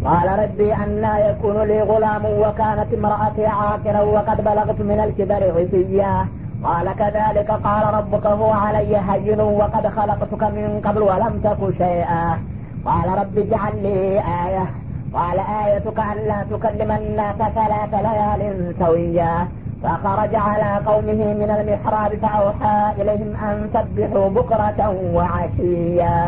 قال ربي أنا يكون لي غلام وكانت امرأتي عاقرا وقد بلغت من الكبر عتيا قال كذلك قال ربك هو علي هين وقد خلقتك من قبل ولم تك شيئا قال رب اجعل لي آية قال آيتك ألا تكلم الناس ثلاث ليال سويا فخرج على قومه من المحراب فأوحى إليهم أن سبحوا بكرة وعشيا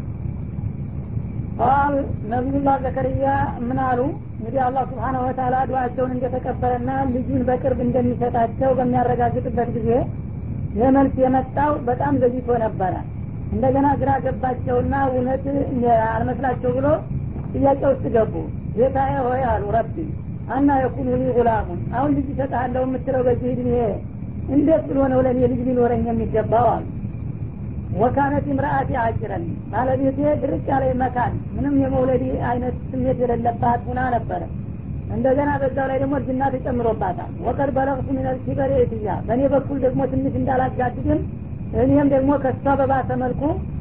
ቃል ነቢዩላህ ዘከርያ ምን አሉ እንግዲህ አላህ ስብሓነ ወተላ ዱዋቸውን እንደተቀበለና ልጁን በቅርብ እንደሚሰጣቸው በሚያረጋግጥበት ጊዜ የመልስ የመጣው በጣም ዘግይቶ ነበረ እንደገና ግራ ገባቸውና እውነት አልመስላቸው ብሎ ጥያቄ ውስጥ ገቡ ጌታዬ ሆይ አሉ ረቢ አና የኩኑ ሊ ጉላሙን አሁን ልጅ ይሰጥሃለሁ የምትለው በዚህ እድሜ እንዴት ብሎ ነው ለእኔ ልጅ ሊኖረኝ የሚገባው አሉ ወካነት ምርአቲ አጅረን ባለቤቴ ድርቅ ያለ መካን ምንም የመውለድ አይነት ስሜት የሌለባት ሁና ነበረ እንደገና በዛው ላይ ደግሞ እርጅና ተጨምሮባታል ወቀድ በለቅቱ ሚነል ኪበር የትያ በእኔ በኩል ደግሞ ትንሽ እንዳላጋድድም እኔም ደግሞ ከሷ በባሰ መልኩ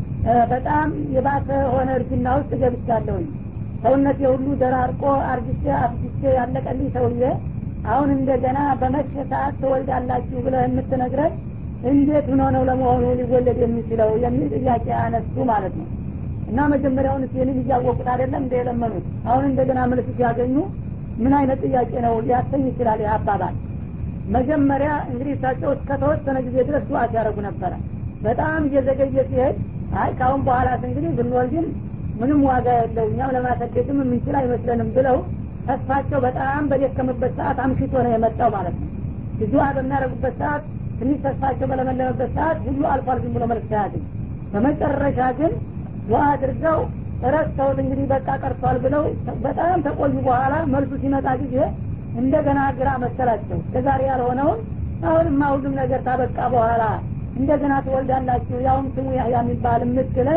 በጣም የባሰ ሆነ እርጅና ውስጥ ገብቻለሁኝ ሰውነት የሁሉ ደራርቆ አርጅቼ አፍጅቼ ያለቀልኝ ሰውዬ አሁን እንደገና በመሸ ሰዓት ትወልዳላችሁ ብለህ የምትነግረን እንዴት ሆኖ ነው ለመሆኑ ሊወለድ የሚችለው የሚል ጥያቄ አነሱ ማለት ነው እና መጀመሪያውን ይህንን እያወቁት አይደለም እንደ የለመኑት አሁን እንደገና መልስ ሲያገኙ ምን አይነት ጥያቄ ነው ሊያሰኝ ይችላል ይህ አባባል መጀመሪያ እንግዲህ እሳቸው እስከተወሰነ ጊዜ ድረስ ዱዓ ሲያደረጉ ነበረ በጣም እየዘገየ ሲሄድ አይ ካሁን በኋላስ እንግዲህ ብንወልድም ምንም ዋጋ የለው እኛም ለማሰደግም የምንችል አይመስለንም ብለው ተስፋቸው በጣም በደከመበት ሰዓት አምሽቶ ነው የመጣው ማለት ነው ዱዓ በሚያደረጉበት ሰዓት ትንሽ ተስፋቸው በለመለመበት ሰዓት ሁሉ አልፏል ዝም ብሎ መልስ ያገኝ በመጨረሻ ግን ዱዓ አድርገው ረስተውት እንግዲህ በቃ ቀርቷል ብለው በጣም ተቆዩ በኋላ መልሱ ሲመጣ ጊዜ እንደገና ግራ መሰላቸው ከዛሬ ያልሆነውን አሁንማ ሁሉም ነገር ታበቃ በኋላ እንደገና ትወልዳላችሁ ያውም ስሙ ያህያ የሚባል የምትለን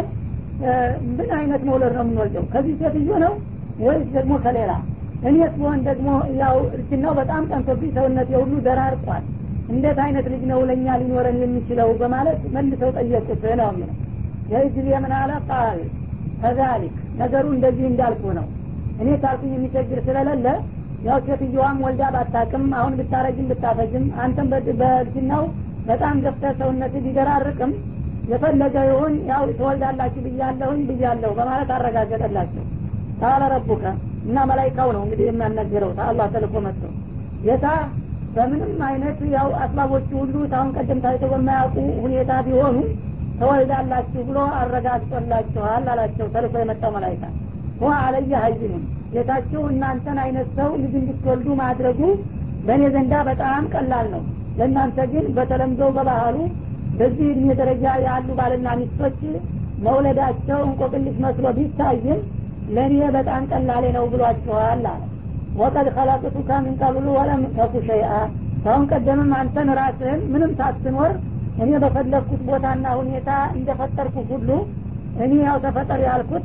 ምን አይነት መውለድ ነው የምንወልደው ከዚህ ሴትዮ ነው ወይስ ደግሞ ከሌላ እኔስ ቢሆን ደግሞ ያው እርጅናው በጣም ጠንቶብኝ ሰውነት የሁሉ ደራርቋል እንዴት አይነት ልጅ ነው ለእኛ ሊኖረን የሚችለው በማለት መልሰው ጠየቁት ነው የሚለው ይህ ጊዜ ምን አለ ቃል ከዛሊክ ነገሩ እንደዚህ እንዳልኩ ነው እኔ ካልኩኝ የሚቸግር ስለሌለ ያው ሴትዮዋም ወልዳ ባታቅም አሁን ብታረጅም ብታፈጅም አንተም በእርጅናው በጣም ገፍተ ሰውነት ቢደራርቅም የፈለገ ይሁን ያው ትወልዳላችሁ ብያለሁኝ ብያለሁ በማለት አረጋገጠላቸው ታለ ረቡከ እና መላይካው ነው እንግዲህ የሚያናገረው አላህ ተልኮ መጥቶ ጌታ በምንም አይነት ያው አስባቦቹ ሁሉ ታሁን ቀደም ታይተው በማያውቁ ሁኔታ ቢሆኑ ተወልዳላችሁ ብሎ አረጋግጦላችኋል አላቸው ተልኮ የመጣው መላይካ ሁ አለየ ሀይኑን ጌታችሁ እናንተን አይነት ሰው ልጅ እንድትወልዱ ማድረጉ በእኔ ዘንዳ በጣም ቀላል ነው ለእናንተ ግን በተለምዶ በባህሉ በዚህ እድሜ ደረጃ ያሉ ባልና ሚስቶች መውለዳቸው እንቆቅልሽ መስሎ ቢታይም ለእኔ በጣም ቀላሌ ነው ብሏችኋል አለ ወቀድ ከላቅቱካ ምን ቀብሉ ወለም ተኩ ሸይአ ካሁን ቀደምም አንተን ራስህን ምንም ሳትኖር እኔ በፈለግኩት ቦታና ሁኔታ እንደፈጠርኩ ሁሉ እኔ ያው ተፈጠር ያልኩት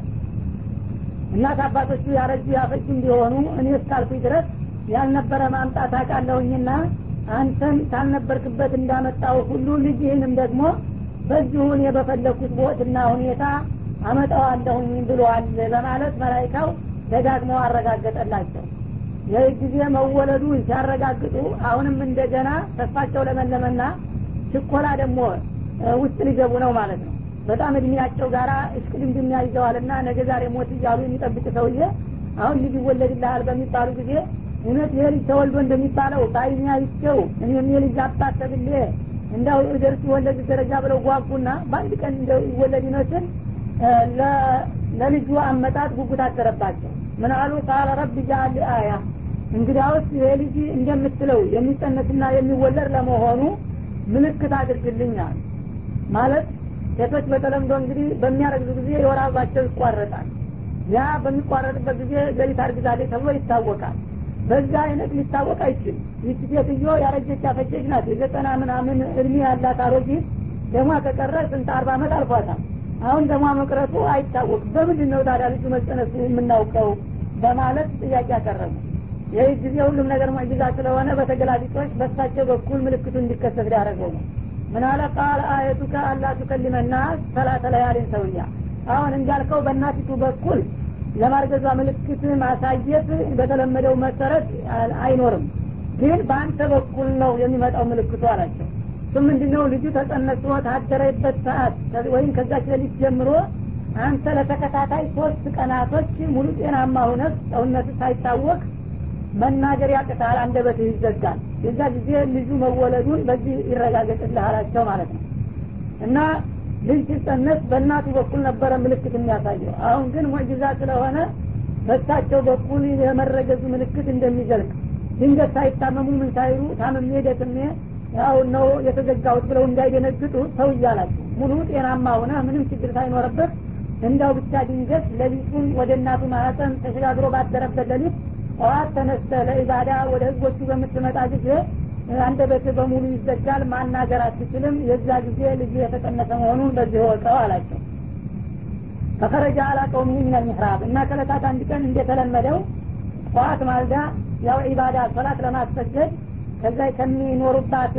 እናት አባቶቹ ያረጁ ያፈጁ እንዲሆኑ እኔ እስካልኩኝ ድረስ ያልነበረ ማምጣት አቃለሁኝና አንተን ካልነበርክበት እንዳመጣው ሁሉ ልጅህንም ደግሞ በዚሁ እኔ በፈለግኩት ቦትና ሁኔታ አመጣዋለሁኝ ብሏል በማለት መላይካው ደጋግመው አረጋገጠላቸው ይህ ጊዜ መወለዱ ሲያረጋግጡ አሁንም እንደገና ተስፋቸው ለመለመና ችኮላ ደግሞ ውስጥ ሊገቡ ነው ማለት ነው በጣም እድሜያቸው ጋራ እሽቅድምድም ያይዘዋልና ነገ ዛሬ ሞት እያሉ የሚጠብቅ ሰውዬ አሁን ልጅ ይወለድልሃል በሚባሉ ጊዜ እውነት ይሄ ልጅ ተወልዶ እንደሚባለው በአይኔ አይቼው እኔም የልጅ አባት ተብሌ እንዳው ደርስ ይወለድ ደረጃ ብለው ጓጉና በአንድ ቀን እንደው ይወለድ ይመስል ለልጁ አመጣጥ ጉጉት አደረባቸው ምን አሉ ቃለ ረብ ጃአል አያ እንግዲያውስ ይሄ ልጅ እንደምትለው የሚጸነስና የሚወለድ ለመሆኑ ምልክት አድርግልኛል ማለት ሴቶች በተለምዶ እንግዲህ በሚያረግዙ ጊዜ የወር አበባቸው ይቋረጣል ያ በሚቋረጥበት ጊዜ ገሊት አርግዛለች ተብሎ ይታወቃል በዛ አይነት ሊታወቅ አይችል ይቺ ሴትዮ ያረጀች ያፈጀች ናት የዘጠና ምናምን እድሜ ያላት አሮጊት ደሟ ከቀረ ስንት አርባ አመት አልፏታል አሁን ደሟ መቅረቱ አይታወቅ በምንድን ነው ታዲያ ልጁ መጸነሱ የምናውቀው በማለት ጥያቄ ያቀረቡ ይህ ጊዜ ሁሉም ነገር ሙዕጂዛ ስለሆነ በተገላቢጦች በሳቸው በኩል ምልክቱ እንዲከሰት ሊያደረገው ነው ምን አለ ቃል አየቱከ አላ ቱከሊመና ሰላተ ለያሊን ሰውያ አሁን እንዳልከው በእናቲቱ በኩል ለማርገዟ ምልክት ማሳየት በተለመደው መሰረት አይኖርም ግን በአንተ በኩል ነው የሚመጣው ምልክቱ አላቸው እሱ ምንድነው ልጁ ተጸነሶ ታደረበት ሰዓት ወይም ከዛች ሌሊት ጀምሮ አንተ ለተከታታይ ሶስት ቀናቶች ሙሉ ጤናማ ሁነት ሰውነት ሳይታወቅ መናገር ያቅታል አንደበትህ ይዘጋል የዛ ጊዜ ልጁ መወለዱን በዚህ ይረጋገጥልህ አላቸው ማለት ነው እና ልጅ ሲጸነስ በእናቱ በኩል ነበረ ምልክት የሚያሳየው አሁን ግን ሙዕጅዛ ስለሆነ በሳቸው በኩል የመረገዙ ምልክት እንደሚዘልቅ ድንገት ሳይታመሙ ምን ሳይሉ ታምሜ ደክሜ ያው ነው የተዘጋሁት ብለው እንዳይደነግጡ ሰው እያላቸው ሙሉ ጤናማ ሆነ ምንም ችግር ሳይኖርበት እንዳው ብቻ ድንገት ሌሊቱን ወደ እናቱ ማህፀን ተሸጋግሮ ባደረበት ሌሊት ጠዋት ተነስተ ለኢባዳ ወደ ህዝቦቹ በምትመጣ ጊዜ አንደበት በሙሉ ይዘጋል ማናገር አትችልም የዛ ጊዜ ልጁ የተቀነሰ መሆኑን በዚህ ወቀው አላቸው ፈከረጃ አላ ቀውሚ ምን ሚሕራብ እና ከለታት አንድ ቀን እንደተለመደው ጠዋት ማልዳ ያው ኢባዳ ሶላት ለማስሰገድ ከዛ ከሚኖሩባት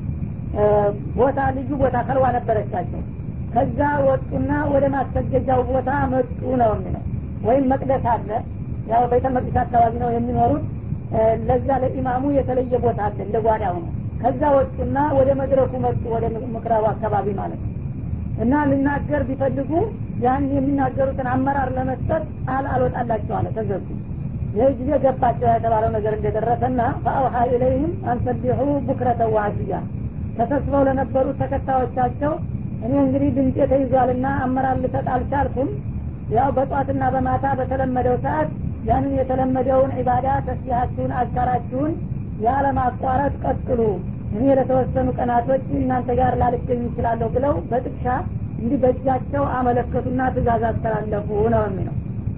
ቦታ ልዩ ቦታ ከልዋ ነበረቻቸው ከዛ ወጡና ወደ ማስሰገጃው ቦታ መጡ ነው የሚለው ወይም መቅደስ አለ ያው ቤተ መቅደስ አካባቢ ነው የሚኖሩት ለዛ ለኢማሙ የተለየ ቦታ አለ እንደ ጓዳ ሆኖ ከዛ ወጡና ወደ መድረኩ መጡ ወደ ምክራቡ አካባቢ ማለት ነው እና ልናገር ቢፈልጉ ያን የሚናገሩትን አመራር ለመስጠት ቃል አልወጣላቸው አለ ተዘጉ ይህ ጊዜ ገባቸው የተባለው ነገር እንደደረሰና ፈአውሀ ኢለይህም አንሰቢሑ ቡክረተ ዋዕሽያ ተሰብስበው ለነበሩት ተከታዮቻቸው እኔ እንግዲህ ድምጤ ተይዟልና አመራር ልሰጥ አልቻልኩም ያው በጧትና በማታ በተለመደው ሰዓት ያንን የተለመደውን ዒባዳ ተስቢሃችሁን አዝካራችሁን ያለማቋረጥ ቀጥሉ እኔ ለተወሰኑ ቀናቶች እናንተ ጋር ላልገኝ ይችላለሁ ብለው በጥቅሻ እንዲህ በእጃቸው አመለከቱና ትእዛዝ አስተላለፉ ነው የሚለው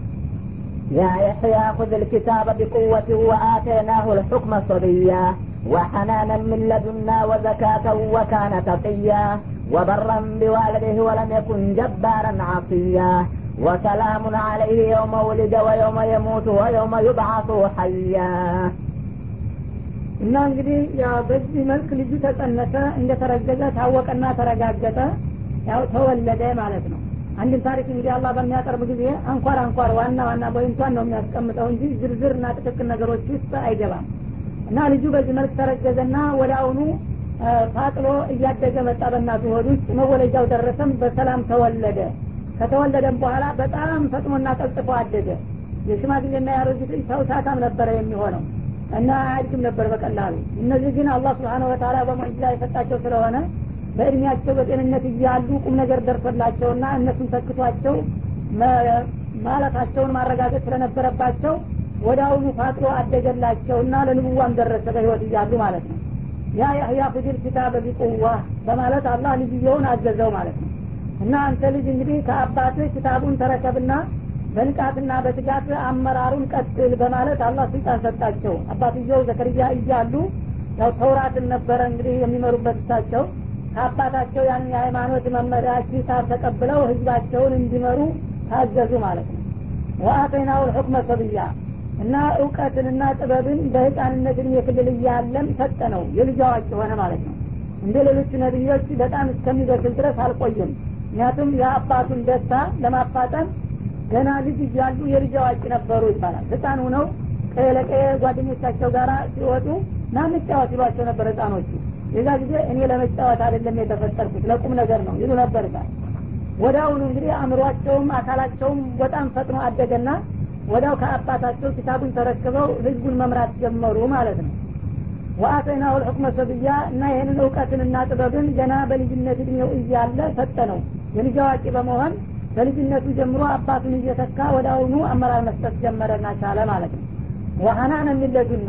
يا يحيى خذ الكتاب بقوة وآتيناه الحكم صبيا وحنانا من لدنا وزكاة وكان تقيا وبرا بوالده ولم يكن جبارا عصيا وسلام عليه يوم ولد ويوم يموت ويوم يبعث حيا እና እንግዲህ ያው በዚህ መልክ ልጁ ተጸነሰ እንደተረገዘ ታወቀና ተረጋገጠ ያው ተወለደ ማለት ነው አንድን ታሪክ እንግዲህ አላህ በሚያቀርብ ጊዜ አንኳር አንኳር ዋና ዋና ቦይንቷን ነው የሚያስቀምጠው እንጂ ዝርዝርና ጥቅቅል ነገሮች ውስጥ አይገባም እና ልጁ በዚህ መልክ ተረገዘና ወደ አሁኑ ፋጥሎ እያደገ መጣ በእናቱ ሆድ ውስጥ መወለጃው ደረሰም በሰላም ተወለደ ከተወለደም በኋላ በጣም ፈጥኖና ቀልጥፎ አደገ የሽማግሌና ያሮጊት ሰው ሳታም ነበረ የሚሆነው እና አያድግም ነበር በቀላሉ እነዚህ ግን አላህ ስብሓነ ወተላ በሙዕጅዛ የሰጣቸው ስለሆነ በእድሜያቸው በጤንነት እያሉ ቁም ነገር ደርሶላቸውና እነሱን ተክቷቸው ማለታቸውን ማረጋገጥ ስለነበረባቸው ወደ አሁኑ ፋጥሮ አደገላቸውና ለንቡዋም ደረሰ በህይወት እያሉ ማለት ነው ያ ያህያ ፍድል ኪታበ ቢቁዋ በማለት አላህ ልጅየውን አዘዘው ማለት ነው እና አንተ ልጅ እንግዲህ ከአባትህ ኪታቡን ተረከብና በንቃትና በትጋት አመራሩን ቀጥል በማለት አላህ ስልጣን ሰጣቸው አባትየው ዘከርያ እያሉ ያው ተውራትን ነበረ እንግዲህ የሚመሩበት እሳቸው ከአባታቸው ያንን የሃይማኖት መመሪያ ኪታብ ተቀብለው ህዝባቸውን እንዲመሩ ታዘዙ ማለት ነው ወአተይናው ልሑክመ ሰብያ እና እውቀትንና ጥበብን በህፃንነት እድሜ ክልል እያለም ሰጠ ነው የልጅ አዋቂ ሆነ ማለት ነው እንደ ሌሎቹ ነቢዮች በጣም እስከሚበስል ድረስ አልቆየም ምክንያቱም የአባቱን ደስታ ለማፋጠን ገና ልጅ እያሉ የልጅ አዋቂ ነበሩ ይባላል ህፃን ሁነው ቀየ ለቀየ ጓደኞቻቸው ጋር ሲወጡ ና እንጫወት ይሏቸው ነበር ህፃኖቹ የዛ ጊዜ እኔ ለመጫወት አይደለም የተፈጠርኩት ለቁም ነገር ነው ይሉ ነበር ይባል ወደ አሁኑ እንግዲህ አእምሯቸውም አካላቸውም በጣም ፈጥኖ አደገና ወዳው ከአባታቸው ኪታቡን ተረክበው ህዝቡን መምራት ጀመሩ ማለት ነው ወአተይናሁ ልሑክመ ሰብያ እና ይህንን እውቀትንና ጥበብን ገና በልጅነት እድሜው እያለ ሰጠ ነው የልጅ አዋቂ በመሆን በልጅነቱ ጀምሮ አባቱን እየተካ ወደ አሁኑ አመራር መስጠት ጀመረና ቻለ ማለት ነው ወሀናን የሚለዱና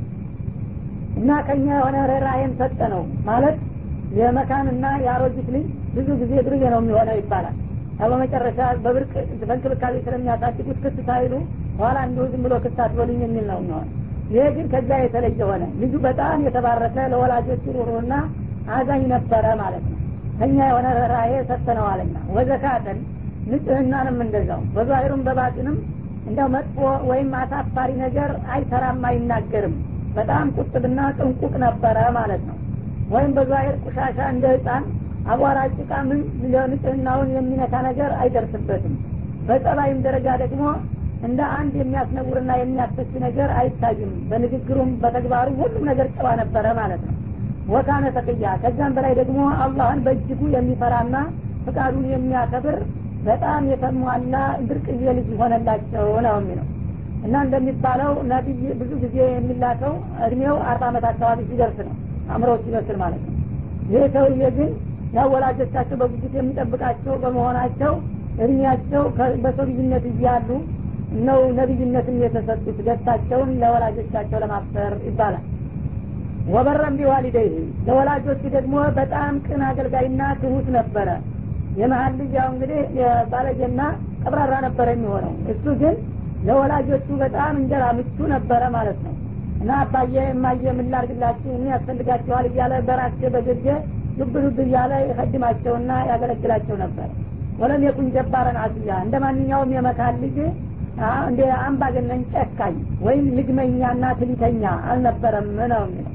እና ከኛ የሆነ ርኅራሄን ሰጠ ነው ማለት የመካንና የአሮጊት ልጅ ብዙ ጊዜ ድርዬ ነው የሚሆነው ይባላል በመጨረሻ በብርቅ በእንክብካቤ ስለሚያሳድጉት ክስ ሳይሉ ኋላ እንዲሁ ዝም ብሎ ክስ አትበሉኝ የሚል ነው የሚሆን ይሄ ግን ከዛ የተለየ ሆነ ልጁ በጣም የተባረከ ለወላጆቹ ሩሩና አዛኝ ነበረ ማለት ነው ከኛ የሆነ ርኅራሄ ሰጥተነዋልና ወዘካተን ንጽህናንም እንደዛው በዛሂሩም በባጢንም እንደው መጥፎ ወይም አሳፋሪ ነገር አይሰራም አይናገርም በጣም ቁጥብና ጥንቁቅ ነበረ ማለት ነው ወይም በዛሂር ቁሻሻ እንደ ህፃን አቧራ ጭቃ ምን ንጽህናውን የሚነካ ነገር አይደርስበትም በጸባይም ደረጃ ደግሞ እንደ አንድ የሚያስነውርና የሚያስፈች ነገር አይታይም በንግግሩም በተግባሩ ሁሉም ነገር ጨዋ ነበረ ማለት ነው ወካነ ተቅያ ከዛም በላይ ደግሞ አላህን በእጅጉ የሚፈራና ፍቃዱን የሚያከብር በጣም የተሟላ ብርቅዬ ልጅ ሆነላቸው ነው የሚለው እና እንደሚባለው ነቢይ ብዙ ጊዜ የሚላከው እድሜው አርባ አመት አካባቢ ሲደርስ ነው አእምሮ ሲበስል ማለት ነው ይህ ሰውዬ ግን ያው ወላጆቻቸው በጉጉት የሚጠብቃቸው በመሆናቸው እድሜያቸው በሰው ልጅነት እያሉ ነው ነቢይነትን የተሰጡት ደስታቸውን ለወላጆቻቸው ለማፍሰር ይባላል ወበረም ቢዋሊደይህ ለወላጆቹ ደግሞ በጣም ቅን አገልጋይና ትሁት ነበረ የመሀል ልጅ ያው እንግዲህ ባለጌና ቀብራራ ነበረ የሚሆነው እሱ ግን ለወላጆቹ በጣም እንጀራ ምቹ ነበረ ማለት ነው እና አባዬ እማዬ የምላርግላችሁ ምን ያስፈልጋቸዋል እያለ በራሴ በግርጌ ዱብ ዱብ እያለ ይቀድማቸውና ያገለግላቸው ነበር ወለም የኩን ጀባረን አስያ እንደ ማንኛውም የመካን ልጅ እንደ አምባገነን ጨካኝ ወይም ልግመኛና ትሊተኛ አልነበረም ነው የሚለው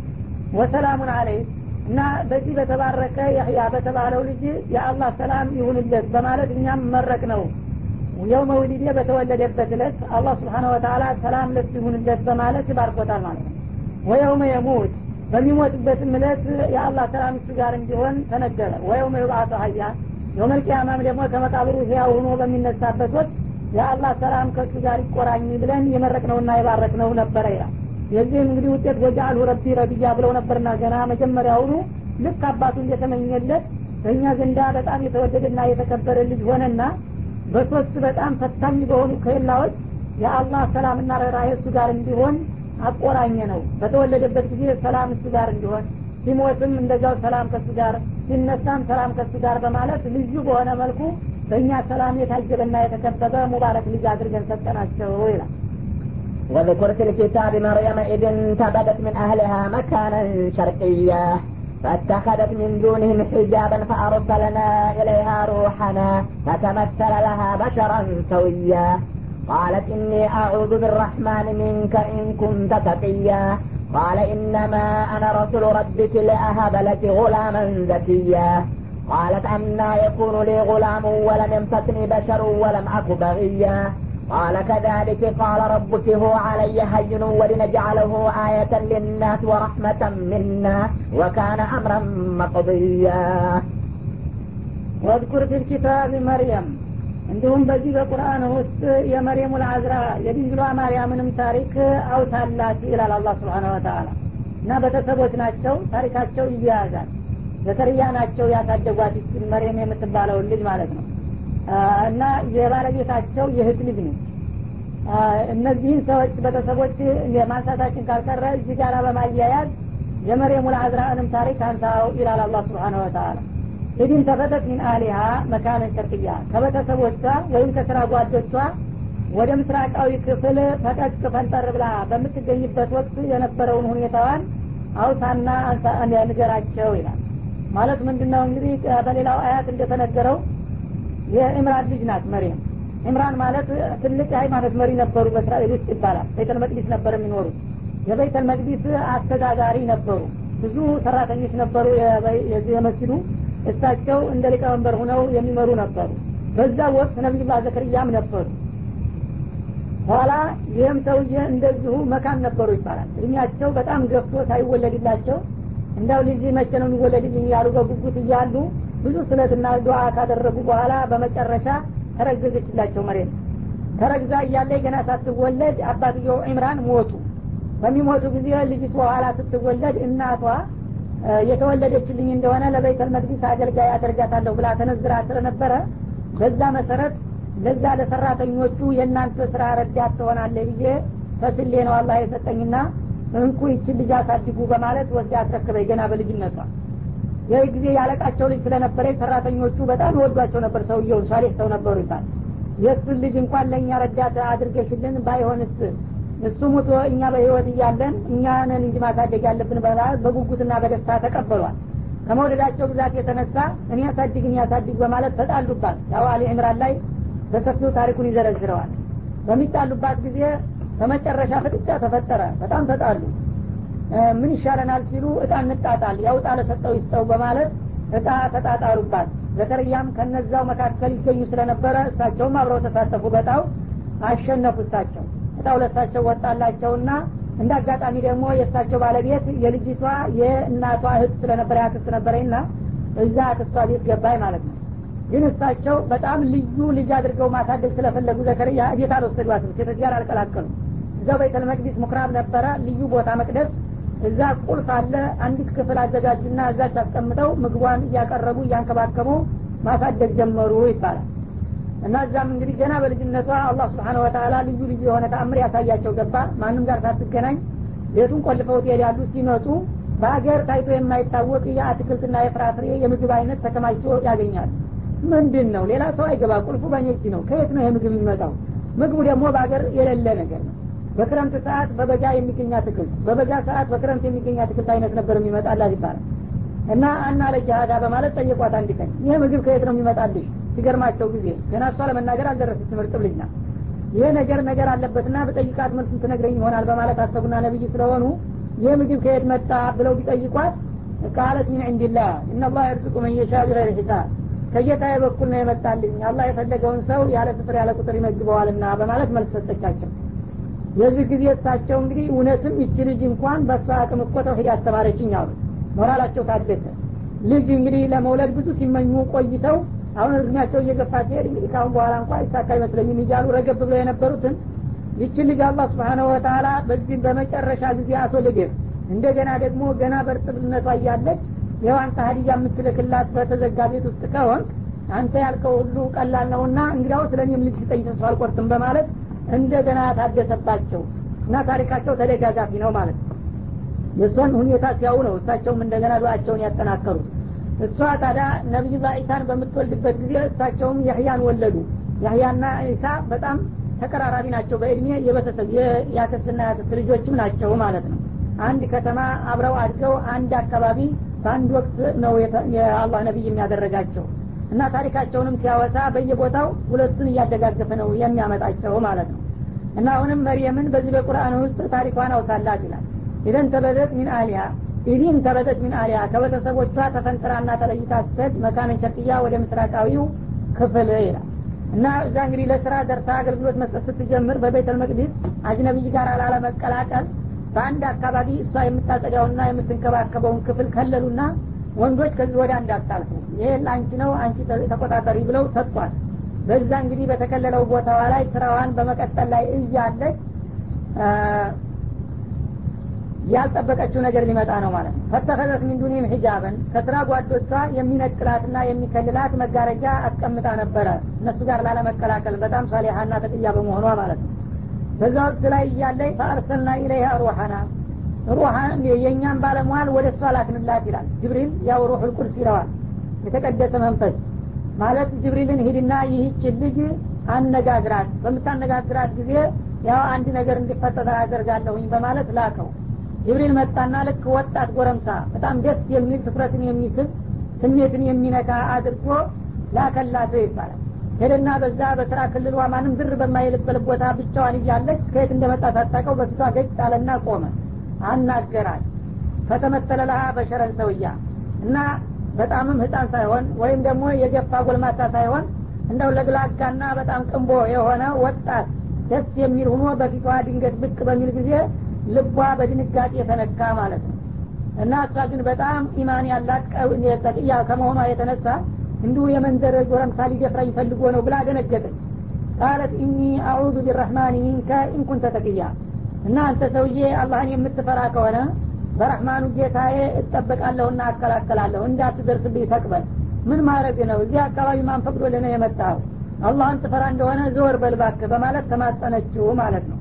ወሰላሙን አለይ እና በዚህ በተባረከ ያህያ በተባለው ልጅ የአላህ ሰላም ይሁንለት በማለት እኛም መረቅ ነው የውመ ውሊዴ በተወለደበት እለት አላህ ስብሓነ ወተላ ሰላም ለሱ ይሁንለት በማለት ይባርኮታል ማለት ነው ወየውመ የሙት በሚሞትበትም እለት የአላህ ሰላም እሱ ጋር እንዲሆን ተነገረ ወየውመ ዩብአቱ ሀያ የውመልቅያማም ደግሞ ከመቃብሩ ህያው ሆኖ በሚነሳበት ወቅት የአላህ ሰላም ከእሱ ጋር ይቆራኝ ብለን የመረቅነውና የባረክነው ነበረ ይላል የዚህም እንግዲህ ውጤት ወጃአልሁ ረቢ ረቢያ ብለው ነበርና ገና መጀመሪያውኑ ልክ አባቱ እንደተመኘለት በእኛ ዘንዳ በጣም የተወደደና የተከበረ ልጅ ሆነና በሶስት በጣም ፈታኝ በሆኑ ከላዎች የአላህ ሰላምና ርኅራኄ እሱ ጋር እንዲሆን አቆራኘ ነው በተወለደበት ጊዜ ሰላም እሱ ጋር እንዲሆን ሲሞትም እንደዛው ሰላም ከሱ ጋር ሲነሳም ሰላም ከሱ ጋር በማለት ልዩ በሆነ መልኩ በእኛ ሰላም የታጀበና የተከበበ ሙባረክ ልጅ አድርገን ሰጠናቸው ይላል واذكر في الكتاب مريم إذ انتبذت من أهلها مكانا شرقيا فاتخذت من دونهم حجابا فأرسلنا إليها روحنا فتمثل لها بشرا سويا قالت إني أعوذ بالرحمن منك إن كنت تقيا قال إنما أنا رسول ربك لأهب لك غلاما زكيا قالت أنا يكون لي غلام ولم يمسسني بشر ولم أك بغيا قال كذلك قال ربك هو علي هين ولنجعله آية للناس ورحمة منا وكان أمرا مقضيا واذكر في الكتاب مريم እንዲሁም በዚህ በቁርአን ውስጥ የመርየሙ ልአዝራ የድንግሏ ማርያምንም ታሪክ አውሳላት ይላል አላህ ስብሓን ወተላ እና ቤተሰቦች ናቸው ታሪካቸው ይያያዛል ዘከርያ ናቸው ያሳደጓት ይችን መርየም የምትባለውን ልጅ ማለት ነው እና የባለቤታቸው የህት ልጅ ነች እነዚህን ሰዎች ቤተሰቦች ማንሳታችን ካልቀረ እዚህ ጋር በማያያዝ የመርየሙ ልአዝራእንም ታሪክ አንሳው ይላል አላህ ስብሓን ወተላ ኢድን ተፈተት ሚን አሊሃ መካነን ሸርቅያ ከቤተሰቦቿ ወይም ከስራ ጓዶቿ ወደ ምስራቃዊ ክፍል ፈቀቅ ፈንጠር ብላ በምትገኝበት ወቅት የነበረውን ሁኔታዋን አውሳና ንገራቸው ይላል ማለት ምንድን ነው እንግዲህ በሌላው አያት እንደተነገረው የኢምራን ልጅ ናት መሪም ኢምራን ማለት ትልቅ የሃይማኖት መሪ ነበሩ በእስራኤል ውስጥ ይባላል ቤተል መቅዲስ ነበር የሚኖሩት የቤተል መቅዲስ አስተዳዳሪ ነበሩ ብዙ ሰራተኞች ነበሩ የመስጅዱ እሳቸው እንደ ሊቀመንበር ሁነው የሚመሩ ነበሩ በዛ ወቅት ነቢዩላህ ዘከርያም ነበሩ ኋላ ይህም ሰውዬ እንደዚሁ መካን ነበሩ ይባላል እድሜያቸው በጣም ገፍቶ ሳይወለድላቸው እንዳው ልጅ መቼ ነው የሚወለድልኝ እያሉ በጉጉት እያሉ ብዙ ስለትና ዱዓ ካደረጉ በኋላ በመጨረሻ ተረገዘችላቸው መሬት ተረግዛ እያለ ገና ሳትወለድ አባትየው ኢምራን ሞቱ በሚሞቱ ጊዜ ልጅቱ በኋላ ስትወለድ እናቷ የተወለደችልኝ እንደሆነ ለቤተል መቅዲስ አገልጋይ አደርጋታለሁ ብላ ተነዝራ ስለነበረ በዛ መሰረት ለዛ ለሰራተኞቹ የእናንተ ስራ ረዳት ትሆናለ ብዬ ፈስሌ ነው አላህ የሰጠኝና እንኩ ይችን ልጅ አሳድጉ በማለት ወስዳ አስረክበኝ ገና በልጅነቷ ይህ ጊዜ ያለቃቸው ልጅ ስለነበረ ሰራተኞቹ በጣም ይወዷቸው ነበር ሰውየውን ሳሌህ ሰው ነበሩ ይባል የእሱን ልጅ እንኳን ለእኛ ረዳት አድርገሽልን ባይሆንስ እሱ ሙቶ እኛ በህይወት እያለን እኛንን እንጂ ማሳደግ ያለብን በማለት በጉጉትና በደስታ ተቀበሏል ከመውደዳቸው ብዛት የተነሳ እኔ ያሳድግ እኔ ያሳድግ በማለት ተጣሉባት ያው አሊ ዕምራን ላይ በሰፊው ታሪኩን ይዘረዝረዋል በሚጣሉባት ጊዜ በመጨረሻ ፍጥጫ ተፈጠረ በጣም ተጣሉ ምን ይሻለናል ሲሉ እጣ እንጣጣል ያው እጣ ለሰጠው ይስጠው በማለት እጣ ተጣጣሉባት ዘከርያም ከነዛው መካከል ይገኙ ስለነበረ እሳቸውም አብረው ተሳተፉ በጣው አሸነፉ እሳቸው እጣ ሁለታቸው ወጣላቸውና እንደ አጋጣሚ ደግሞ የእሳቸው ባለቤት የልጅቷ የእናቷ እህት ስለነበረ ያክስት ነበረኝና እዛ አክስቷ ቤት ገባኝ ማለት ነው ግን እሳቸው በጣም ልዩ ልጅ አድርገው ማሳደግ ስለፈለጉ ዘከርያ ቤት አልወሰዷትም ሴቶች ጋር አልቀላቀሉ እዛው ቤተል መቅዲስ ምኩራብ ነበረ ልዩ ቦታ መቅደስ እዛ ቁልፍ አለ አንዲት ክፍል አዘጋጁና እዛች አስቀምጠው ምግቧን እያቀረቡ እያንከባከቡ ማሳደግ ጀመሩ ይባላል እና እዛም እንግዲህ ገና በልጅነቷ አላህ ስብሓን ወተላ ልዩ ልዩ የሆነ ተአምር ያሳያቸው ገባ ማንም ጋር ሳትገናኝ ቤቱን ቆልፈው ትሄዳሉ ሲመጡ በሀገር ታይቶ የማይታወቅ የአትክልትና የፍራፍሬ የምግብ አይነት ተከማችቶ ያገኛል ምንድን ነው ሌላ ሰው አይገባ ቁልፉ በእኔ እጅ ነው ከየት ነው የምግብ የሚመጣው ምግቡ ደግሞ በሀገር የሌለ ነገር ነው በክረምት ሰዓት በበጋ የሚገኝ አትክልት በበጋ ሰዓት በክረምት የሚገኝ አትክልት አይነት ነበር የሚመጣላት ይባላል እና አና ለጃሃዳ በማለት ጠየቋት አንድ ቀን ይህ ምግብ ከየት ነው የሚመጣልሽ ሲገርማቸው ጊዜ ገና እሷ ለመናገር አልደረሰች ትምህርት ልጅ ናት ይህ ነገር ነገር አለበትና በጠይቃት መልሱን ትነግረኝ ይሆናል በማለት አሰቡና ነብይ ስለሆኑ ይህ ምግብ ከየት መጣ ብለው ቢጠይቋት ቃለት ሚን ዕንድላህ እናላህ የርዝቁ መን የሻ ቢገይር ሒሳብ ከጌታዬ በኩል ነው የመጣልኝ አላህ የፈለገውን ሰው ያለ ስፍር ያለ ቁጥር ይመግበዋልና በማለት መልስ ሰጠቻቸው የዚህ ጊዜ እሳቸው እንግዲህ እውነትም ይቺ ልጅ እንኳን በእሷ አቅም እኮ ተውሂድ አስተማረችኝ አሉ ሞራላቸው ታደሰ ልጅ እንግዲህ ለመውለድ ብዙ ሲመኙ ቆይተው አሁን እድሜያቸው እየገፋ ሲሄድ እንግዲህ ካሁን በኋላ እንኳ ይሳካ አይመስለኝም እያሉ ረገብ ብለው የነበሩትን ይችን ልጅ አላህ ስብሓነሁ ወተላ በዚህ በመጨረሻ ጊዜ አስወልደህ እንደገና ደግሞ ገና በእርጥብነቷ እያለች ይኸው አንተ ሀዲያ የምትልክላት በተዘጋ ቤት ውስጥ ከሆንክ አንተ ያልከው ሁሉ ቀላል ነውና እንግዲያው ስለ እኔም ልጅ ስጠኝ ተስፋ አልቆርጥም በማለት እንደገና ታደሰባቸው እና ታሪካቸው ተደጋጋፊ ነው ማለት ነው የእሷን ሁኔታ ሲያው ነው እሳቸውም እንደገና ዱአቸውን ያጠናከሩት እሷ ታዲያ ነቢዩላ ዒሳን በምትወልድበት ጊዜ እሳቸውም ያህያን ወለዱ ያህያና ዒሳ በጣም ተቀራራቢ ናቸው በእድሜ የቤተሰብ የአክስትና የአክስት ልጆችም ናቸው ማለት ነው አንድ ከተማ አብረው አድገው አንድ አካባቢ በአንድ ወቅት ነው የአላህ ነቢይ የሚያደረጋቸው እና ታሪካቸውንም ሲያወሳ በየቦታው ሁለቱን እያደጋገፈ ነው የሚያመጣቸው ማለት ነው እና አሁንም መርየምን በዚህ በቁርአን ውስጥ ታሪኳን አውሳላት ይላል ኢደን ተበደት ሚን አሊያ ኢዲን ተበደት ሚን አሊያ ከቤተሰቦቿ ተፈንጥራና ተለይታ ስትሄድ መካነን ሸርቅያ ወደ ምስራቃዊው ክፍል ይላል እና እዛ እንግዲህ ለስራ ደርሳ አገልግሎት መስጠት ስትጀምር በቤተል መቅዲስ አጅነቢይ ጋር ላለመቀላቀል በአንድ አካባቢ እሷ የምታጸዳውና የምትንከባከበውን ክፍል ከለሉና ወንዶች ከዚህ ወደ አንድ አታልፉ ይሄ ለአንቺ ነው አንቺ ተቆጣጠሪ ብለው ሰጥቷል በዛ እንግዲህ በተከለለው ቦታዋ ላይ ስራዋን በመቀጠል ላይ እያለች ያልጠበቀችው ነገር ሊመጣ ነው ማለት ነው ፈተኸዘት ሚን ዱኒም ሂጃበን ከስራ ጓዶቿ የሚነጥላትና የሚከልላት መጋረጃ አስቀምጣ ነበረ እነሱ ጋር ላለመቀላቀል በጣም ሳሊሀና ተቅያ በመሆኗ ማለት ነው በዛ ወቅት ላይ እያለይ ፈአርሰልና ኢለይሃ ሩሐና ሩሐን የእኛን ባለሟል ወደ እሷ ላክንላት ይላል ጅብሪል ያው ሩሑል ቁድስ ይለዋል የተቀደሰ መንፈስ ማለት ጅብሪልን ሂድና ይህችን ልጅ አነጋግራት በምታነጋግራት ጊዜ ያው አንድ ነገር እንዲፈጠር አደርጋለሁኝ በማለት ላከው ጅብሪል መጣና ልክ ወጣት ጎረምሳ በጣም ደስ የሚል ትኩረትን የሚስብ ስሜትን የሚነካ አድርጎ ላከላት ይባላል ሄደና በዛ በስራ ክልሏ ማንም ዝር በማይልበት ቦታ ብቻዋን እያለች ከየት እንደመጣ ሳታቀው በፊቷ ገጭ አለና ቆመ አናገራል ፈተመተለ ለሃ በሸረን ሰውያ እና በጣምም ህፃን ሳይሆን ወይም ደግሞ የገፋ ጎልማሳ ሳይሆን እንደው ለግላጋና በጣም ቅንቦ የሆነ ወጣት ደስ የሚል ሁኖ በፊቷ ድንገት ብቅ በሚል ጊዜ ልቧ በድንጋጤ የተነካ ማለት ነው እና እሷ ግን በጣም ኢማን ያላት ተቅያ ከመሆኗ የተነሳ እንዲሁ የመንደር ጎረምሳ ሊደፍራኝ ፈልጎ ነው ብላ ደነገጠች ቃለት ኢኒ አዑዙ ቢረህማን ሚንከ ኢንኩንተ ተቅያ እና አንተ ሰውዬ አላህን የምትፈራ ከሆነ በረህማኑ ጌታዬ እጠበቃለሁና አከላከላለሁ እንዳትደርስብኝ ተቅበል ምን ማድረግ ነው እዚህ አካባቢ ማን ፈቅዶልህ ነው የመጣው አላህን ትፈራ እንደሆነ ዘወር በልባክ በማለት ተማጸነችው ማለት ነው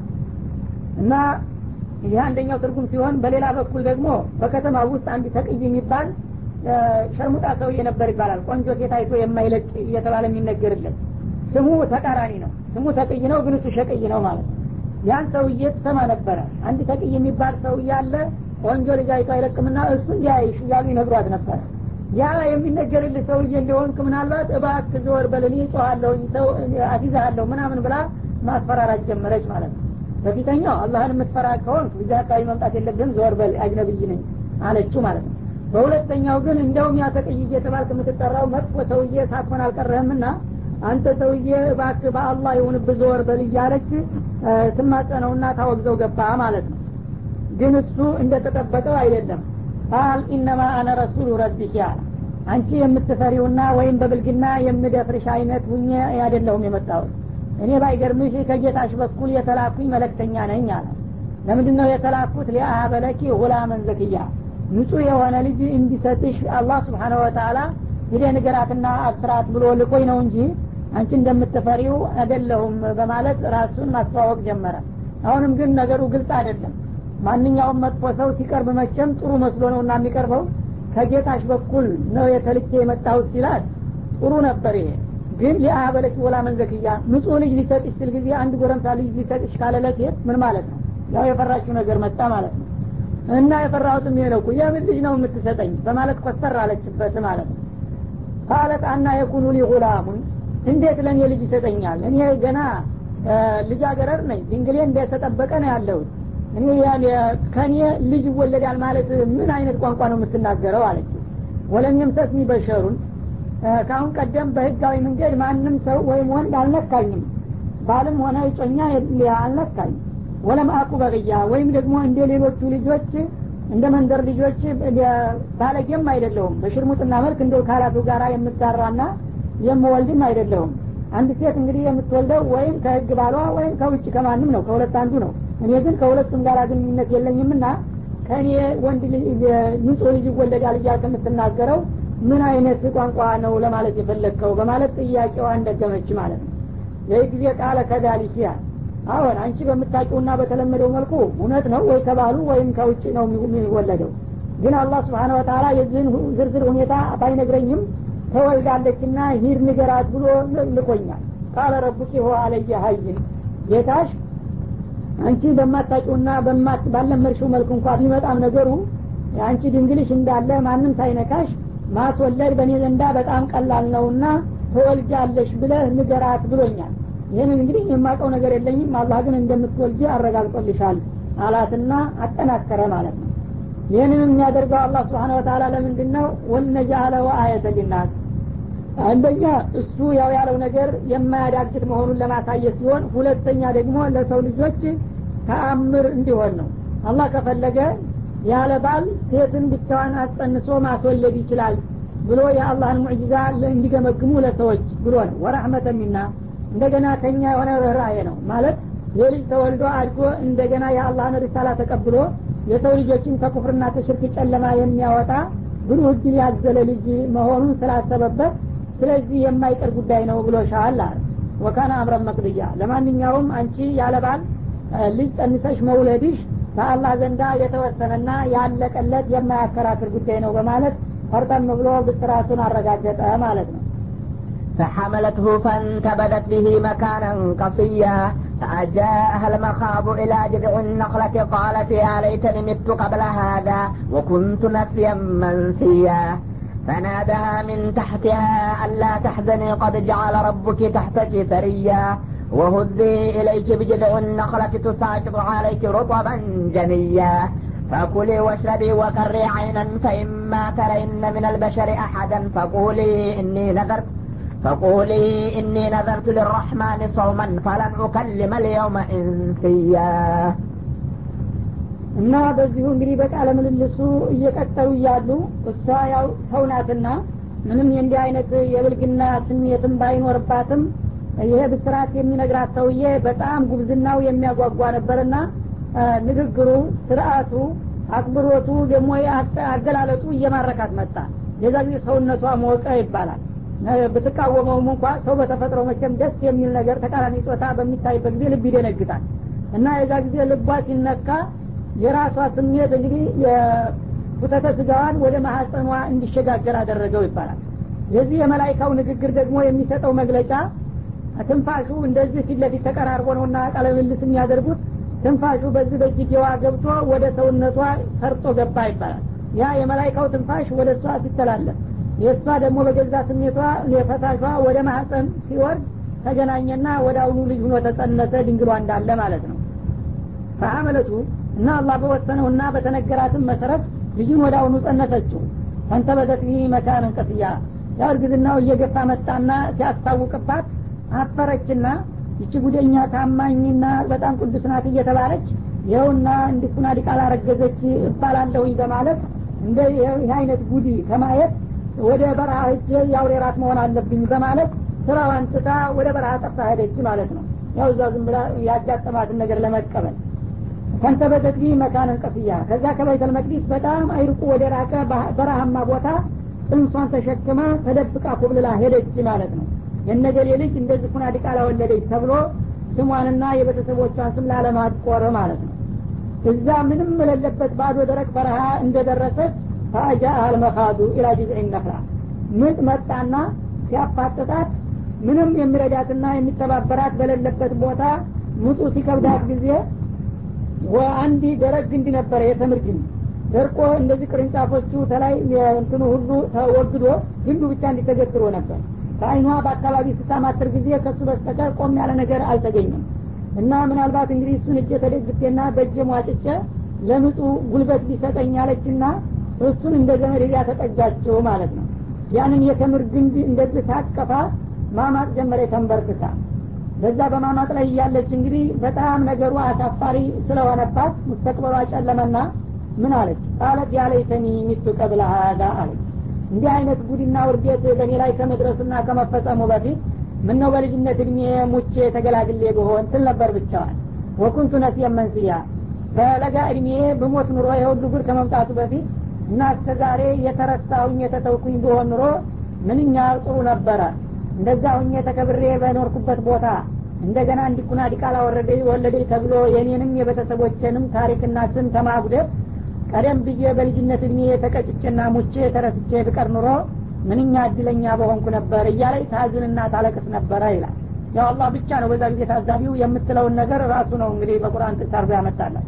እና ይህ አንደኛው ትርጉም ሲሆን በሌላ በኩል ደግሞ በከተማ ውስጥ አንድ ተቅይ የሚባል ሸርሙጣ ሰውዬ ነበር ይባላል ቆንጆ ሴት አይቶ የማይለቅ እየተባለ የሚነገርለት ስሙ ተቃራኒ ነው ስሙ ተቅይ ነው ግን እሱ ሸቅይ ነው ማለት ነው ያን ሰውዬ ትሰማ ነበረ አንድ ተቅይ የሚባል ሰውዬ አለ ቆንጆ ልጅ አይቶ አይለቅምና እሱ እንዲያይሽ እያሉ ይነግሯት ነበረ ያ የሚነገርልህ ሰውዬ እንደሆንክ ምናልባት እባክ ዘወር በልኔ ጮኋለሁኝ ሰው አፊዛሃለሁ ምናምን ብላ ማስፈራራት ጀመረች ማለት ነው በፊተኛው አላህን የምትፈራ ከሆንክ እዚህ አካባቢ መምጣት የለብህም ዘወር በል አጅነብይ ነኝ አለችው ማለት ነው በሁለተኛው ግን እንደውም ያ ተቅይ እየተባልክ የምትጠራው መጥፎ ሰውዬ ሳትሆን አልቀረህምና አንተ ሰውዬ እባክህ በአላህ ይሁንብህ ዞር በል እያለች ትማጸነውና ታወግዘው ገባ ማለት ነው ግን እሱ እንደተጠበቀው አይደለም ቃል ኢነማ አነ ረሱሉ ረቢክ አለ አንቺ የምትፈሪውና ወይም በብልግና የምደፍርሽ አይነት ሁኜ አይደለሁም የመጣሁት እኔ ባይገርምሽ ከጌታሽ በኩል የተላኩኝ መለክተኛ ነኝ አለ ለምንድን ነው የተላኩት ሊአሀበለኪ ሁላመን ዘክያ ንጹህ የሆነ ልጅ እንዲሰጥሽ አላህ ስብሓነሁ ወተአላ ሂደ ንገራትና አስራት ብሎ ልቆኝ ነው እንጂ አንቺ እንደምትፈሪው አይደለሁም በማለት ራሱን ማስተዋወቅ ጀመረ አሁንም ግን ነገሩ ግልጽ አይደለም ማንኛውም መጥፎ ሰው ሲቀርብ መቼም ጥሩ መስሎ ነው እና የሚቀርበው ከጌታሽ በኩል ነው የተልኬ የመጣሁት ሲላት ጥሩ ነበር ይሄ ግን ሊአበለች ወላ መንዘክያ ንጹህ ልጅ ሊሰጥሽ ስል ጊዜ አንድ ጎረምሳ ልጅ ሊሰጥሽ ካለለት ምን ማለት ነው ያው የፈራችው ነገር መጣ ማለት ነው እና የፈራሁትም ይሄ ነው የምን ልጅ ነው የምትሰጠኝ በማለት ኮስተር አለችበት ማለት ነው ቃለት አና የኩኑ ሊ ጉላሙን እንዴት ለእኔ ልጅ ይሰጠኛል እኔ ገና ልጃገረድ ነኝ ድንግሌ እንደተጠበቀ ነው ያለሁት እኔ ከእኔ ልጅ ይወለዳል ማለት ምን አይነት ቋንቋ ነው የምትናገረው አለች ወለም የምሰስኒ በሸሩን ከአሁን ቀደም በህጋዊ መንገድ ማንም ሰው ወይም ወንድ አልነካኝም ባልም ሆነ እጮኛ አልነካኝ ወለም አቁ በቅያ ወይም ደግሞ እንደ ሌሎቹ ልጆች እንደ መንደር ልጆች ባለጌም አይደለሁም በሽርሙጥና መልክ እንደ ካላቱ ጋራ የምጋራና የምወልድም አይደለሁም አንድ ሴት እንግዲህ የምትወልደው ወይም ከህግ ባሏ ወይም ከውጭ ከማንም ነው ከሁለት አንዱ ነው እኔ ግን ከሁለቱም ጋር ግንኙነት የለኝምና ከእኔ ወንድ ንጹህ ልጅ ይወለዳል እያልክ የምትናገረው ምን አይነት ቋንቋ ነው ለማለት የፈለግከው በማለት ጥያቄዋ እንደገመች ማለት ነው ይህ ጊዜ ቃለ ከዳሊክ ያል አሁን አንቺ በምታውቂውና በተለመደው መልኩ እውነት ነው ወይ ከባሉ ወይም ከውጭ ነው የሚወለደው ግን አላህ ስብሓን ወተላ የዚህን ዝርዝር ሁኔታ ባይነግረኝም ተወልዳለችና ሂድ ንገራት ብሎ ልኮኛል ቃለ ረቡኪ ሆ አለየ ሀይን ጌታሽ አንቺ በማታቂውና ባለመድሽው መልክ እንኳ ቢመጣም ነገሩ አንቺ ድንግልሽ እንዳለ ማንም ሳይነካሽ ማስወለድ በእኔ ዘንዳ በጣም ቀላል ነውና ተወልጃለሽ ብለህ ንገራት ብሎኛል ይህንን እንግዲህ የማውቀው ነገር የለኝም አላህ ግን እንደምትወልጅ አረጋግጦልሻል አላትና አጠናከረ ማለት ነው ይህንን የሚያደርገው አላህ ስብሓን ወተላ ለምንድን ነው ወነጃአለው አየተ ሊናስ አንደኛ እሱ ያው ያለው ነገር የማያዳግት መሆኑን ለማሳየት ሲሆን ሁለተኛ ደግሞ ለሰው ልጆች ተአምር እንዲሆን ነው አላህ ከፈለገ ያለ ባል ሴትን ብቻዋን አስጸንሶ ማስወለድ ይችላል ብሎ የአላህን ሙዕጂዛ እንዲገመግሙ ለሰዎች ብሎ ነው ወራህመተ ሚና እንደገና ከኛ የሆነ ርኅራሄ ነው ማለት የልጅ ተወልዶ አድጎ እንደገና የአላህን ሪሳላ ተቀብሎ የሰው ልጆችን ከኩፍርና ከሽርክ ጨለማ የሚያወጣ ብሩህ እድል ያዘለ ልጅ መሆኑን ስላሰበበት ስለዚህ የማይቀር ጉዳይ ነው ብሎ ሻል አለ ወካነ አምረን መቅድያ ለማንኛውም አንቺ ያለባል ልጅ ጸንሰሽ መውለድሽ በአላህ ዘንዳ የተወሰነና ያለቀለት የማያከራክር ጉዳይ ነው በማለት ፈርጠም ብሎ ብስራቱን አረጋገጠ ማለት ነው فحملته فانتبذت به مكانا قصيا فأجاءها المخاض إلى جذع النخلة قالت يا ليتني مت قبل هذا وكنت نسيا منسيا فنادها من تحتها ألا تحزني قد جعل ربك تحتك سريا وهزي إليك بجذع النخلة تساقط عليك رطبا جنيا فكلي واشربي وقري عينا فإما ترين من البشر أحدا فقولي إني نذرت فقولي إني نذرت للرحمن صوما فلن أكلم اليوم إنسيا እና በዚሁ እንግዲህ በቃለ ምልልሱ እየቀጠሉ እያሉ እሷ ያው ሰው ናትና ምንም የእንዲህ አይነት የብልግና ስሜትም ባይኖርባትም ይሄ ብስራት የሚነግራት ሰውዬ በጣም ጉብዝናው የሚያጓጓ ነበርና ንግግሩ ስርአቱ አክብሮቱ ደግሞ አገላለጡ እየማረካት መጣ የዛ ጊዜ ሰውነቷ ሞቀ ይባላል ብትቃወመውም እንኳ ሰው በተፈጥሮ መቼም ደስ የሚል ነገር ተቃራኒ ጾታ በሚታይበት ጊዜ ልብ ይደነግጣል እና የዛ ጊዜ ልቧ ሲነካ የራሷ ስሜት እንግዲህ የፉተተ ስጋዋን ወደ ማሐፀኗ እንዲሸጋገር አደረገው ይባላል የዚህ የመላይካው ንግግር ደግሞ የሚሰጠው መግለጫ ትንፋሹ እንደዚህ ፊት ለፊት ተቀራርቦ ነውና ቃለ ምልልስ የሚያደርጉት ትንፋሹ በዚህ በእጅጌዋ ገብቶ ወደ ሰውነቷ ሰርጦ ገባ ይባላል ያ የመላይካው ትንፋሽ ወደ እሷ ሲተላለፍ የእሷ ደግሞ በገዛ ስሜቷ የፈሳሿ ወደ ማህፀን ሲወርድ ተገናኘና ወደ አሁኑ ልጅ ሁኖ ተጸነሰ ድንግሏ እንዳለ ማለት ነው ፈሐመለቱ እና አላህ በወሰነውና በተነገራትም መሰረት ልጁን ወደ አሁኑ ጸነሰችው ፈንተበዘት ቢህ መካንን ቀስያ ያው እርግዝናው እየገፋ መጣና ሲያስታውቅባት አፈረችና ይቺ ጉደኛ ታማኝና በጣም ቅዱስ ናት እየተባለች ይኸውና እንዲኩና ዲቃላ ረገዘች እባላለሁኝ በማለት እንደ ይህ አይነት ጉዲ ከማየት ወደ በረሃ ሄጄ የአውሬ ራት መሆን አለብኝ በማለት ስራዋን ትታ ወደ በረሃ ጠፍታ ሄደች ማለት ነው ያው እዛ ዝም ብላ ያጋጠማትን ነገር ለመቀበል ከንተበተት ቢ መካነን ቀፍያ ከዛ ከበይተል መቅዲስ በጣም አይርቁ ወደ ራቀ በረሃማ ቦታ ጽንሷን ተሸክማ ተደብቃ ኮብልላ ሄደች ማለት ነው የነገሌ ልጅ እንደዚህ ኩና ዲቃላ ወለደች ተብሎ ስሟንና የቤተሰቦቿን ስም ላለማቆር ማለት ነው እዛ ምንም የሌለበት ባዶ ደረቅ በረሃ እንደደረሰች ፈአጃ አልመካዱ ኢላ ጅዝዕ ነክላ ምጥ መጣና ሲያፋጥጣት ምንም የሚረዳትና የሚተባበራት በሌለበት ቦታ ምጡ ሲከብዳት ጊዜ አንድ ደረቅ ግንድ ነበረ የተምር ግንድ ደርቆ እንደዚህ ቅርንጫፎቹ ተላይ እንትኑ ሁሉ ተወግዶ ግንዱ ብቻ እንዲተገትሮ ነበር ከአይኗ በአካባቢ ስታማትር ጊዜ ከሱ በስተቀር ቆም ያለ ነገር አልተገኘም እና ምናልባት እንግዲህ እሱን እጀ ተደግፌና በእጀ ሟጭጨ ለምጡ ጉልበት ሊሰጠኝ አለችና እሱን እንደ ዘመድ ሄዳ ተጠጋችው ማለት ነው ያንን የተምር ግንድ እንደዚህ ታቀፋ ማማጥ ጀመረ ተንበርክታ በዛ በማማጥ ላይ እያለች እንግዲህ በጣም ነገሩ አሳፋሪ ስለሆነባት ሙስተቅበሏ ጨለመና ምን አለች ቃለት ያለይተኒ ሚቱ ቀብለ ሀዛ አለች እንዲህ አይነት ጉድና ውርዴት በእኔ ላይ ከመድረሱና ከመፈጸሙ በፊት ምን ነው በልጅነት እድሜ ሙቼ ተገላግሌ ብሆን ትል ነበር ብቻዋል ወኩንቱ ነሲየን መንስያ በለጋ እድሜ ብሞት ኑሮ የሁሉ ጉድ ከመምጣቱ በፊት እና እስከ ዛሬ የተረሳሁኝ የተተውኩኝ ብሆን ኑሮ ምንኛ ጥሩ ነበረ እንደዛ ሁኜ ተከብሬ በኖርኩበት ቦታ እንደገና እንዲኩና ዲቃላ ወረደ ወለደ ተብሎ የኔንም የቤተሰቦችንም ታሪክና ስም ተማጉደት ቀደም ብዬ በልጅነት እድሜ የተቀጭጭና ሙቼ ተረስቼ ብቀር ኑሮ ምንኛ እድለኛ በሆንኩ ነበር እያለች ታዝንና ታለቅስ ነበረ ይላል ያው አላህ ብቻ ነው በዛ ጊዜ ታዛቢው የምትለውን ነገር ራሱ ነው እንግዲህ በቁርአን ጥቅስ አርጎ ያመጣላት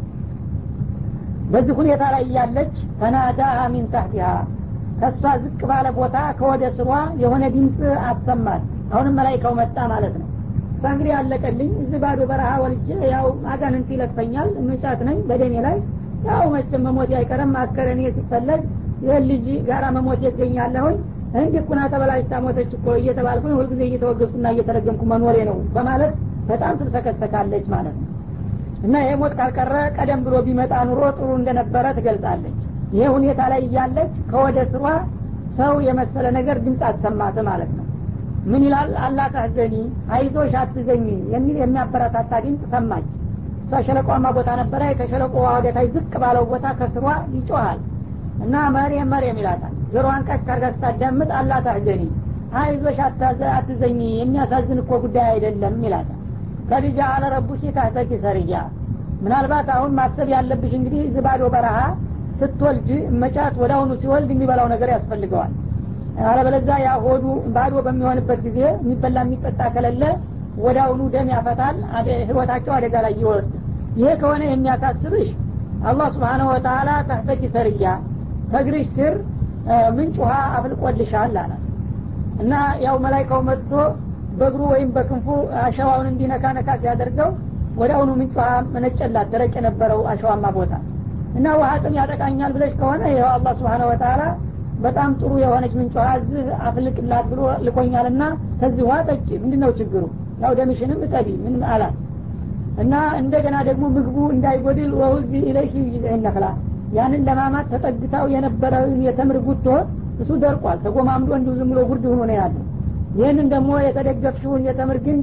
በዚህ ሁኔታ ላይ እያለች ተናዳሃ ሚን ታህቲሃ ከእሷ ዝቅ ባለ ቦታ ከወደ ስሯ የሆነ ድምፅ አሰማት አሁንም መላይካው መጣ ማለት ነው እሷ እንግዲህ አለቀልኝ እዚህ ባዶ በረሃ ወልጄ ያው አጋንንት ይለፈኛል ምጫት ነኝ በደኔ ላይ ያው መቼም መሞት አይቀርም አስከረኔ ሲፈለግ ይህን ልጅ ጋራ መሞት ይገኛለሁኝ እንዲህ ኩና ተበላሽታ ሞተች እኮ እየተባልኩኝ ሁልጊዜ እየተወገዝኩና እየተረገምኩ መኖሬ ነው በማለት በጣም ትልሰከሰካለች ማለት ነው እና ይሄ ሞት ካልቀረ ቀደም ብሎ ቢመጣ ኑሮ ጥሩ እንደነበረ ትገልጻለች ይሄ ሁኔታ ላይ እያለች ከወደ ስሯ ሰው የመሰለ ነገር ድምፅ አሰማት ማለት ነው ምን ይላል አላ ታህዘኒ አይዞሽ አትዘኝ የሚል የሚያበረታታ ድምፅ ሰማች እሷ ሸለቋማ ቦታ ነበረ ከሸለቆ ወደታይ ዝቅ ባለው ቦታ ከስሯ ይጮሃል እና መሬም መሬም ይላታል ጆሮዋን ቀስ ካርጋ ስታዳምጥ አላ ታህዘኒ አይዞሽ አትዘኝ የሚያሳዝን እኮ ጉዳይ አይደለም ይላታል ከዲጃ አለ ረቡሽ ታህተኪ ሰርያ ምናልባት አሁን ማሰብ ያለብሽ እንግዲህ ዝባዶ በረሃ ስትወልጅ መጫት ወደ አሁኑ ሲወልድ የሚበላው ነገር ያስፈልገዋል አለበለዛ ያ ሆዱ ባዶ በሚሆንበት ጊዜ የሚበላ የሚጠጣ ከሌለ ወደ አሁኑ ደም ያፈታል ህይወታቸው አደጋ ላይ ይወርድ ይሄ ከሆነ የሚያሳስብሽ አላህ ስብሓነሁ ወተላ ታህተኪ ሰርያ ከእግርሽ ስር ምንጭ ውሃ አፍልቆልሻል አላት እና ያው መላይካው መጥቶ በእግሩ ወይም በክንፉ አሸዋውን እንዲነካ ነካ ሲያደርገው ወደ አሁኑ ምንጭ ውሃ መነጨላት ደረቅ የነበረው አሸዋማ ቦታ እና ውሃ ጥም ያጠቃኛል ብለሽ ከሆነ ይኸው አላህ ስብሓነ ወተላ በጣም ጥሩ የሆነች ምንጭ ውሃ እዚህ አፍልቅላት ብሎ ልኮኛልና ከዚህ ውሃ ጠጭ ምንድን ነው ችግሩ ያው ደምሽንም እጠቢ ምን አላት እና እንደገና ደግሞ ምግቡ እንዳይጎድል ወውዚ ኢለይኪ ይዝዕን ነክላ ያንን ለማማት ተጠግታው የነበረውን የተምር ጉቶ እሱ ደርቋል ተጎማምዶ እንዲሁ ዝም ብሎ ጉርድ ሆኖ ነው ያለው ይህንን ደግሞ የተደገፍሽውን የተምር ግን